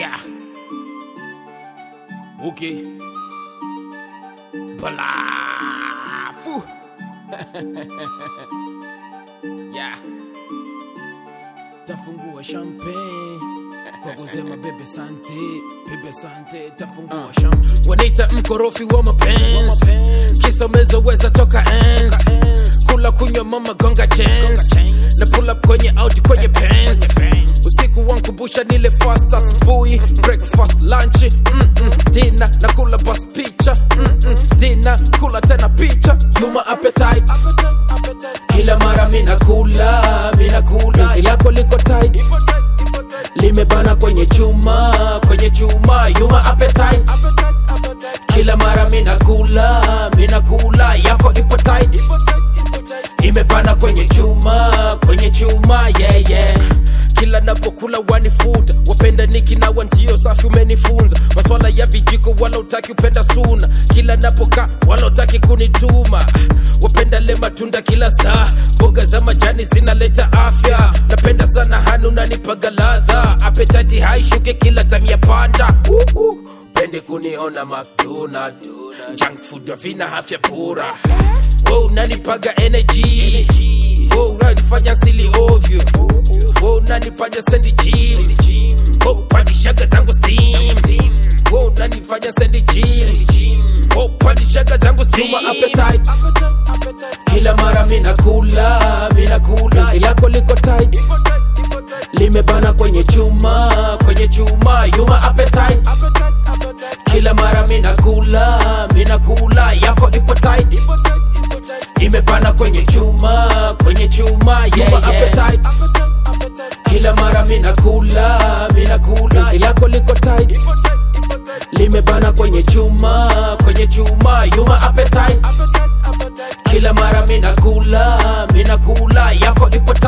Yeah. Okay. Balafu. yeah. Tafungua champagne kwa kusema bebe sante, bebe sante, tafungua uh. champagne. Wanaita mkorofi wa mapenzi, kisa umezoweza toka enzi, kula kunywa mama gonga chance, na pull up kwenye Audi kwenye Benz usiku wankumbusha nile fast asubuhi breakfast lunch mm -mm, dina na kula bas picha mm -mm, dina kula tena picha yuma appetite kila mara mina kula mina kula penzi lako liko tight limebana kwenye chuma kwenye chuma yuma appetite kila mara mina kula mina kula yako ipo tight imebana kwenye chuma kwenye chuma yeah, yeah kila napokula wanifuta wapenda niki na wantio safi umenifunza maswala ya vijiko wala utaki upenda suna kila napoka wala utaki kunituma wapenda le matunda kila saa mboga za majani zinaleta afya napenda sana hani unanipaga ladha apetati haishuke kila tamia panda uh, uh. pende kuniona McDonald junk food havina afya bora Wewe unanipaga energy Wewe unanifanya sili ovyo Wewe unanifanya sendi gym Wewe upandishaga zangu steam Wewe unanifanya sendi gym Wewe upandishaga zangu steam Tuma appetite kila mara mina kula mina kula penzi lako liko tight limebana kwenye chuma kwenye chuma yuma appetite kila mara mina kula mina kula yako ipo tight imebana kwenye chuma kwenye chuma yeah, yeah. appetite kila mara mina kula mina kula penzi lako liko tight limebana kwenye chuma kwenye chuma yuma appetite kila mara mina kula mina kula yako ipo tight